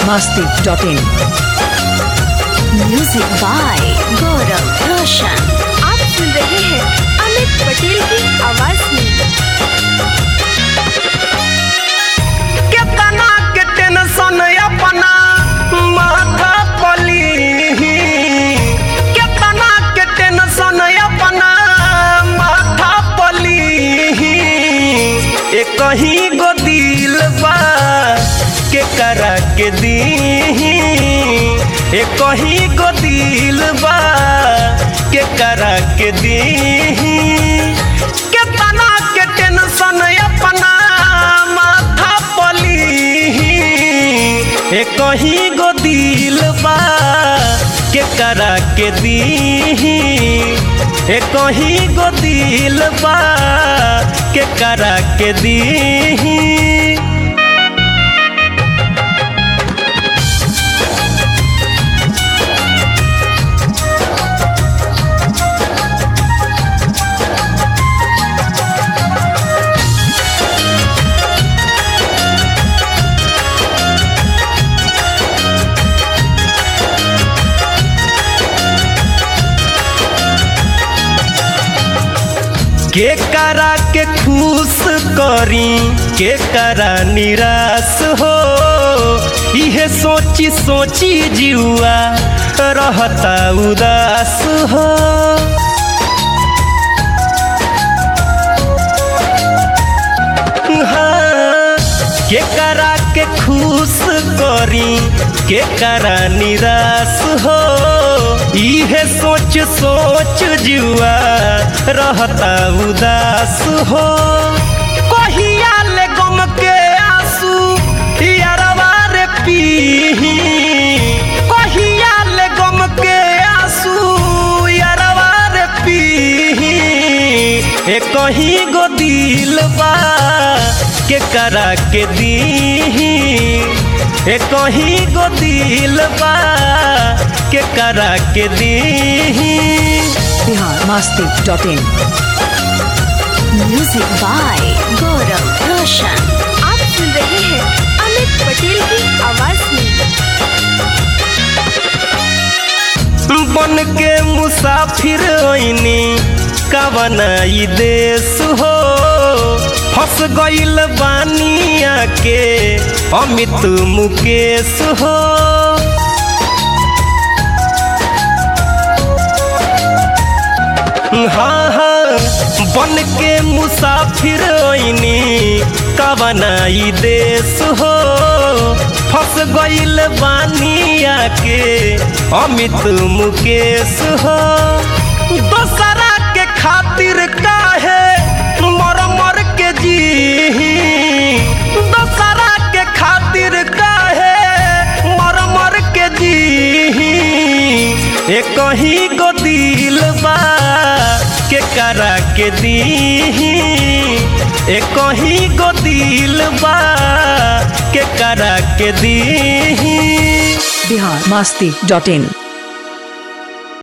biharmasti.in music by गौरव रोशन आप सुन रहे हैं अमित पटेल की आवाज में केतना के टेंशन अपना माथा पली केतना के टेंशन अपना माथा पली एक ही गो दिल बा के करा के दी एक ही गो दिल बा के करा के दी केतना के टेंशन अपना माथा पली एक ही गो दिल बा के करा के दी एक ही गो दिल बा के करा के दी के करा के खुश करी के करा निराश हो इहे सोची सोची जुआ रहता उदास हो हाँ, के करा के खुश करी के करा निराश हो इहे सोच सोच जुआ रहता उदास हो कहिया ले गम के आंसू यारवा रे पी कहिया ले गम के आंसू यारवा रे पी एक ही गो दिल बा के करा के दी एक ही गो दिल बा के करा के दी biharmasti.in म्यूजिक बाय गौरव रोशन आप सुन रहे हैं अमित पटेल की आवाज में बन के मुसाफिर ओइनी कवन ई देश हो फंस गइल बानिया के अमित मुकेश हो हाँ हाँ बन के मुसाफिर ओइनी कवन ई देश हो फंस गइल बानिया के अमित मुकेश हो दोसरा के खातिर काहे मर मर के जी दोसरा के खातिर काहे मर मर के जी एक ही गो दिल बा के करा के दी एक ही गो दिल बा के करा के दी biharmasti.in